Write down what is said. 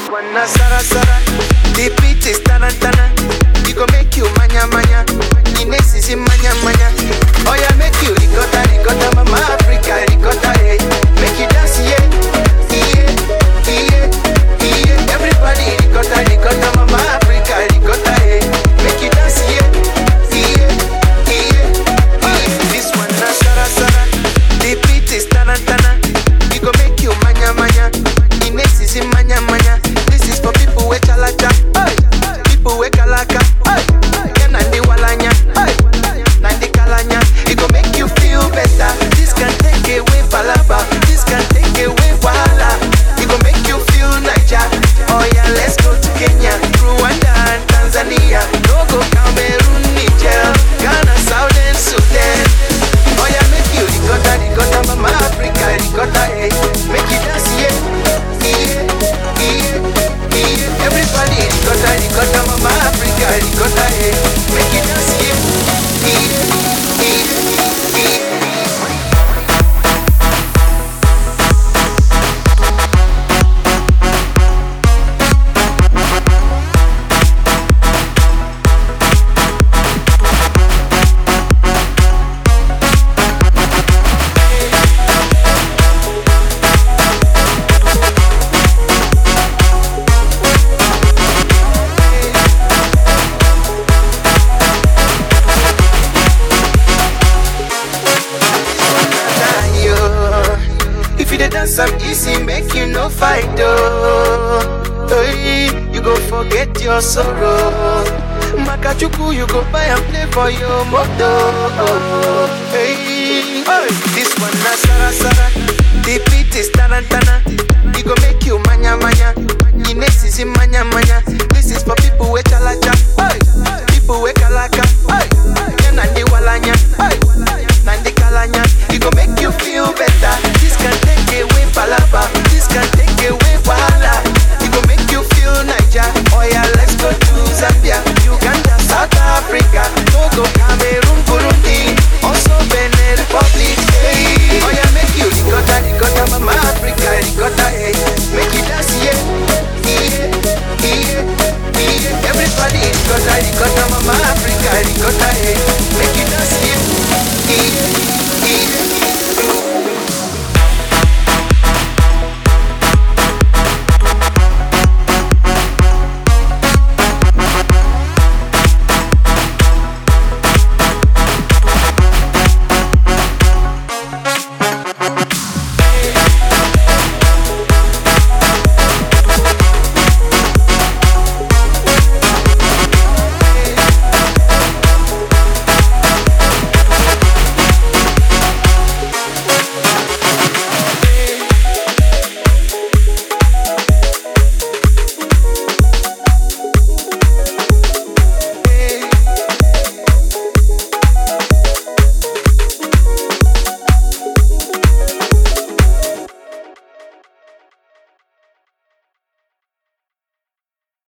one na Sara Sara. The beat is tarantana. We go make you manya manya. The next is in manya manya. Oh yeah, make you ricotta ricotta, mama Africa ricotta, hey. Make you dance, yeah, yeah, yeah, yeah. Everybody ricotta ricotta, mama Africa ricotta, hey. Make you dance, yeah, yeah, yeah, yeah. This one na Sara Sara. The beat is tarantana. We go make you manya manya. The next is in manya manya. This is for people with chalacha, hey. people with kalaka, hey. Yeah, nandi walanya, hey. nandi kalanya. It go make you feel better. This can take away palaba. This can take away wahala. It go make you feel Niger. Oh yeah, let's go to Kenya, Rwanda and Tanzania. No go Cameroon, Niger, Ghana, Southern Sudan. Oh yeah, make you ricotta, ricotta, mama Africa, ricotta, hey. Make you dance, yeah, yeah, yeah, yeah. Everybody ricotta, ricotta, mama Africa, ricotta, hey. Make you dance, yeah, yeah, yeah, yeah. yo. If you dey dance am easy, make you no fight oh. Hey, you go forget your sorrow. Makachuku, you go buy and play for your moto. Hey, hey, this one na Sara Sara. The beat is tarantana. We go make you manya manya.